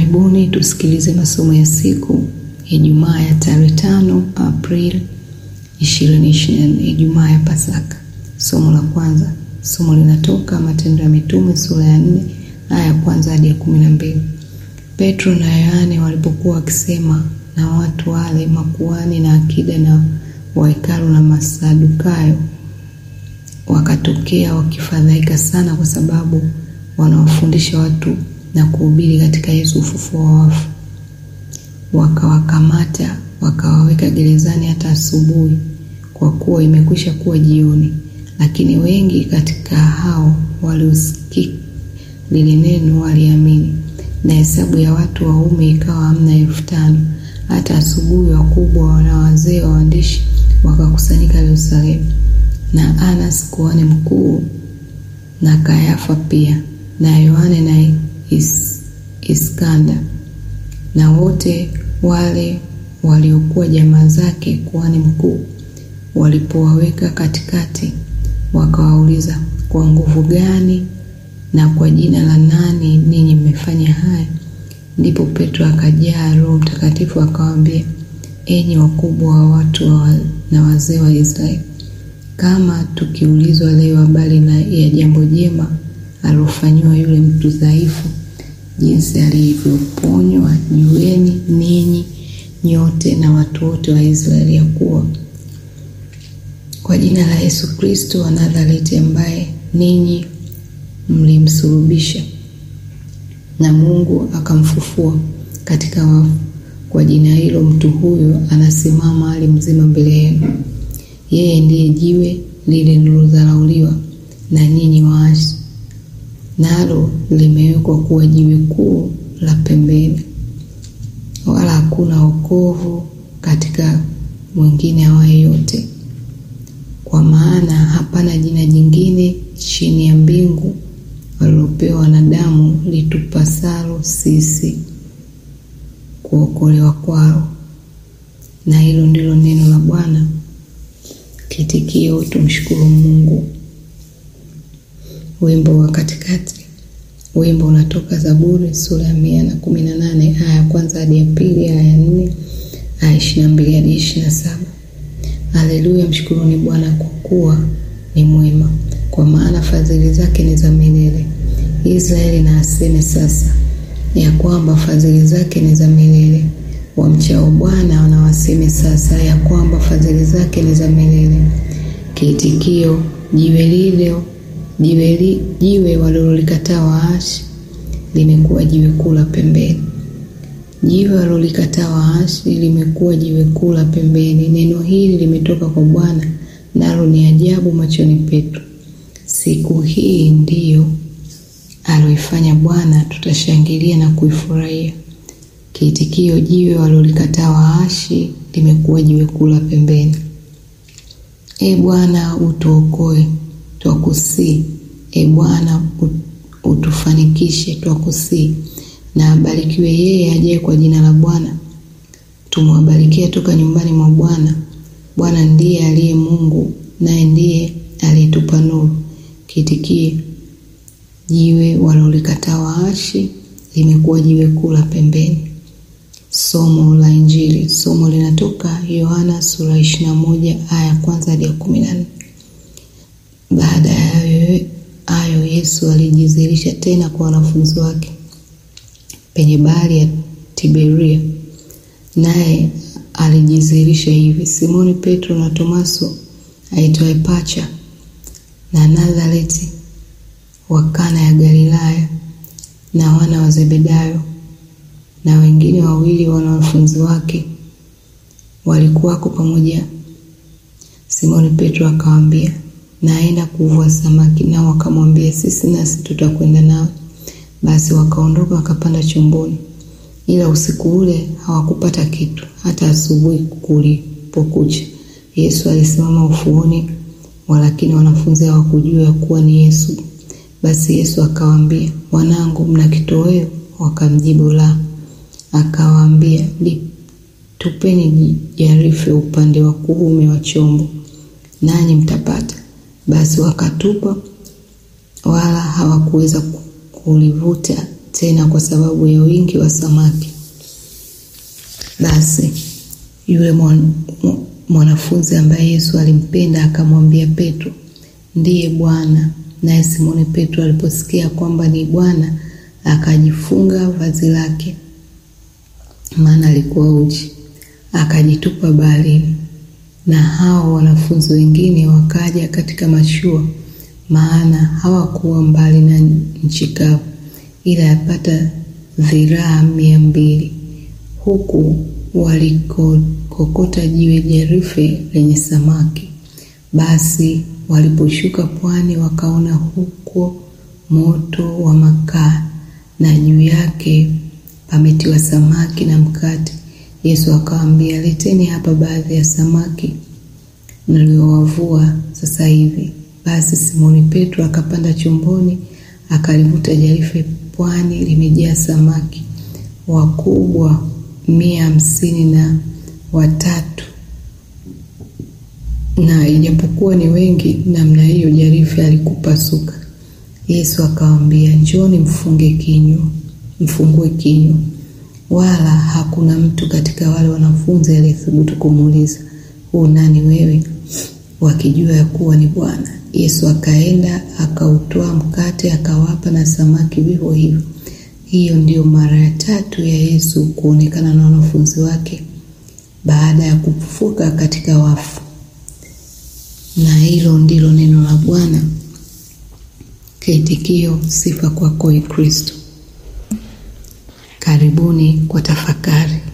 Karibuni tusikilize masomo ya siku Ijumaa ya tarehe tano Aprili 2024, Ijumaa ya Pasaka. Somo la kwanza, somo linatoka Matendo ya Mitume sura ya 4 aya ya kwanza hadi ya kumi na mbili. Petro na Yohane walipokuwa wakisema na watu wale makuhani na akida na wahekalu na Masadukayo, wakatokea wakifadhaika sana, kwa sababu wanawafundisha watu na kuhubiri katika Yesu ufufuo wa wafu. Wakawakamata wakawaweka gerezani hata asubuhi, kwa kuwa imekwisha kuwa jioni. Lakini wengi katika hao waliosikia lile neno waliamini, na hesabu ya watu waume ikawa hamna elfu tano. Hata asubuhi wakubwa na wazee wa waandishi wakakusanyika Yerusalemu, na Anas kuhani mkuu na Kayafa pia na Yohane na is, Iskanda na wote wale waliokuwa jamaa zake kuhani mkuu. Walipowaweka katikati, wakawauliza, kwa nguvu gani na kwa jina la nani ninyi mmefanya haya? Ndipo Petro akajaa Roho Mtakatifu akawaambia, enyi wakubwa wa watu wa na wazee wa Israeli, kama tukiulizwa leo habari na ya jambo jema alilofanyiwa yule mtu dhaifu, jinsi alivyoponywa, jueni ninyi nyote na watu wote wa Israeli ya kuwa kwa jina la Yesu Kristo wa Nazareti, ambaye ninyi mlimsulubisha na Mungu akamfufua katika wafu, kwa jina hilo mtu huyo anasimama hali mzima mbele yenu. Yeye ndiye jiwe lile lilodharauliwa na nyinyi waasi, nalo limewekwa kuwa jiwe kuu la pembeni, wala hakuna wokovu katika mwingine awaye yote, kwa maana hapana jina jingine chini ya mbingu walilopewa wanadamu litupasalo sisi kuokolewa kwao. Na hilo ndilo neno la Bwana. Kitikio, tumshukuru Mungu. Wimbo wa katikati. Wimbo unatoka Zaburi sura ya mia na kumi na nane aya ya kwanza hadi ya pili, aya ya nne, aya ishirini na mbili hadi ishirini na saba. Haleluya! Mshukuruni Bwana kwa kuwa ni mwema, kwa maana fadhili zake ni za milele. Israeli na aseme sasa ya kwamba fadhili zake ni za milele. Wamchao Bwana wanawaseme sasa ya kwamba fadhili zake ni za milele. Kiitikio: jiwe lile jiwe, li, jiwe walilolikataa waashi limekuwa jiwe kuu la pembeni. Jiwe walilolikataa waashi limekuwa jiwe kuu la pembeni. Neno hili limetoka kwa Bwana, nalo ni ajabu machoni petu. Siku hii ndiyo aloifanya Bwana, tutashangilia na kuifurahia. Kiitikio: jiwe walilolikataa waashi limekuwa jiwe kuu la pembeni. E Bwana, utuokoe, twakusii. E Bwana, utufanikishe, twakusii. Na abarikiwe yeye ajaye kwa jina la Bwana. Tumwabarikia toka nyumbani mwa Bwana. Bwana ndiye aliye Mungu, naye ndiye aliyetupa nuru. Kiitikie: jiwe walilolikataa waashi limekuwa jiwe kuu la pembeni. Somo la Injili. Somo linatoka Yohana sura ishirini na moja aya ya kwanza hadi ya kumi na nne. Baada ya hayo, Yesu alijidhihirisha tena kwa wanafunzi wake penye bahari ya Tiberia, naye alijidhihirisha hivi: Simoni Petro na Tomaso aitwaye Pacha na Nazareti wa Kana ya Galilaya na wana wa Zebedayo na wengine wawili wa wanafunzi wake walikuwako pamoja. Simoni Petro akawaambia, naenda kuvua samaki. Nao wakamwambia, sisi nasi tutakwenda nawe. Basi wakaondoka wakapanda chomboni, ila usiku ule hawakupata kitu. Hata asubuhi kulipokucha, Yesu alisimama ufuoni, walakini wanafunzi hawakujua ya kuwa ni Yesu. Basi Yesu akawaambia, wanangu, mna kitoweo? Wakamjibu, la. Akawaambia, tupeni jarife upande wa kuume wa chombo, nanyi mtapata. Basi wakatupa, wala hawakuweza kulivuta tena kwa sababu ya wingi wa samaki. Basi yule mwanafunzi ambaye Yesu alimpenda akamwambia Petro, ndiye Bwana. Naye Simoni Petro aliposikia kwamba ni Bwana akajifunga vazi lake, maana alikuwa uchi, akajitupa baharini. Na hao wanafunzi wengine wakaja katika mashua, maana hawakuwa mbali na nchi kavu, ila yapata dhiraa mia mbili, huku walikokota jiwe jarife lenye samaki. Basi waliposhuka pwani, wakaona huko moto wa makaa na juu yake pametiwa samaki na mkate. Yesu akawaambia, leteni hapa baadhi ya samaki niliowavua sasa hivi. Basi Simoni Petro akapanda chomboni, akalivuta jarife pwani, limejaa samaki wakubwa mia hamsini na watatu, na ijapokuwa ni wengi namna hiyo, jarife alikupasuka. Yesu akawaambia, njoni mfunge kinywa, mfungue kinywa. Wala hakuna mtu katika wale wanafunzi aliyethubutu kumuuliza, huu nani wewe? wakijua ya kuwa ni Bwana. Yesu akaenda akautoa mkate akawapa, na samaki vivyo hivyo. Hiyo ndiyo mara ya tatu ya Yesu kuonekana na wanafunzi wake baada ya kufufuka katika wafu. Na hilo ndilo neno la Bwana. Kiitikio: sifa kwako, Kristo. Karibuni kwa tafakari.